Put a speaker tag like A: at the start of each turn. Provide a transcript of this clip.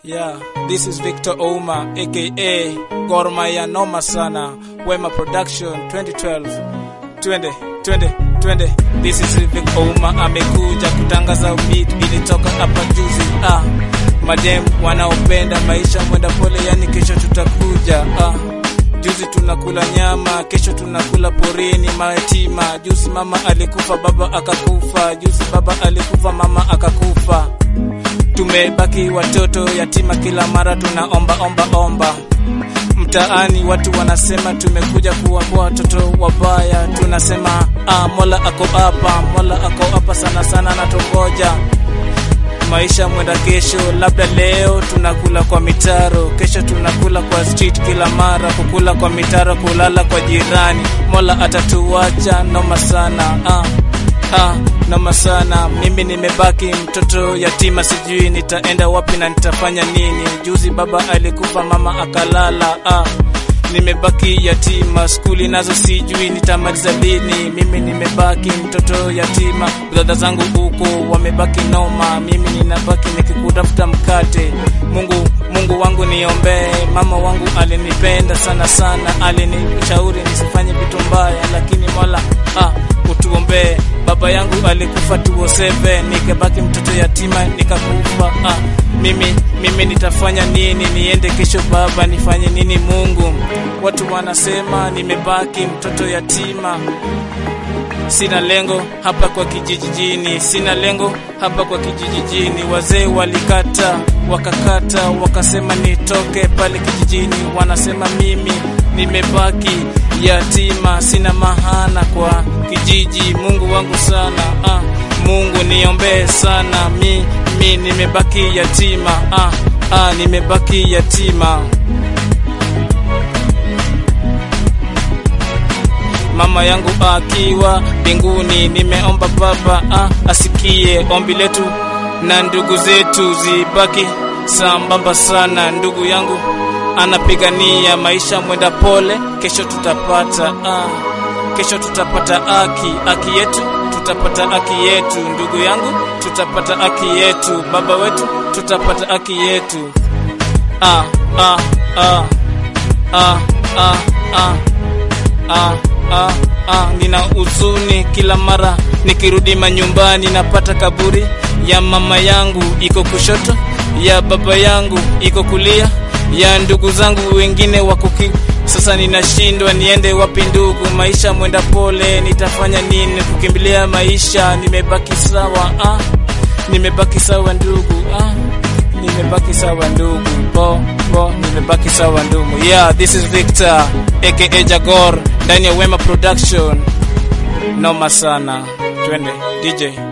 A: Yeah, this is Victor Ouma aka Gor Mahia noma sana Wema Production 2012 twende twende twende this is Vic Ouma amekuja kutangaza beat ilitoka hapa juzi ah madem wanaopenda maisha mwenda pole yani kesho tutakuja ah Juzi tunakula nyama, kesho tunakula porini mayatima. Juzi mama alikufa, baba akakufa. Juzi baba alikufa, mama akakufa. Tumebaki watoto yatima, kila mara tunaomba omba omba. Mtaani watu wanasema tumekuja kuwakuwa watoto wabaya. Tunasema ah, Mola ako hapa, Mola ako hapa sana sana, natongoja maisha mwenda kesho, labda leo tunakula kwa mitaro, kesho tunakula kwa street, kila mara kukula kwa mitaro, kulala kwa jirani. Mola atatuacha noma sana ah, ah, noma sana. Mimi nimebaki mtoto yatima, sijui nitaenda wapi na nitafanya nini. Juzi baba alikufa, mama akalala ah nimebaki yatima, skuli nazo sijui nitamaliza lini. Mimi nimebaki mtoto yatima, dada zangu huko wamebaki noma, mimi ninabaki nikikutafuta mkate. Mungu, Mungu wangu niombee. Mama wangu alinipenda sana sana, alinishauri nisifanye vitu mbaya, lakini Mola ah, utuombee. Baba yangu alikufa 2007 nikabaki mtoto yatima, nikakufa ah, mimi mimi nitafanya nini? Niende kesho baba, nifanye nini? Mungu, watu wanasema nimebaki mtoto yatima. Sina lengo hapa kwa kijijini, sina lengo hapa kwa kijijini. Wazee walikata wakakata, wakasema nitoke pale kijijini. Wanasema mimi nimebaki yatima, sina mahana kwa kijiji. Mungu wangu sana ah, Mungu niombee sana, mi mi nimebaki yatima ah, ah, nimebaki yatima. mama yangu akiwa mbinguni, nimeomba baba ah, asikie ombi letu na ndugu zetu zibaki sambamba sana. Ndugu yangu anapigania maisha mwenda pole, kesho tutapata ah, kesho tutapata haki haki yetu tutapata haki yetu, ndugu yangu tutapata haki yetu, baba wetu tutapata haki yetu ah, ah, ah, ah, ah, ah, ah ah, ah, nina huzuni kila mara nikirudi manyumbani, napata kaburi ya mama yangu iko kushoto, ya baba yangu iko kulia, ya ndugu zangu wengine wako sasa ninashindwa niende wapi ndugu, maisha mwenda pole, nitafanya nini? Kukimbilia maisha, nimebaki sawa ah, nimebaki sawa ndugu ah, nimebaki sawa ndugu bo bo, nimebaki sawa ndugu. Yeah, this is Victor aka Jagor ndani ya Wema Production. Noma sana, twende DJ.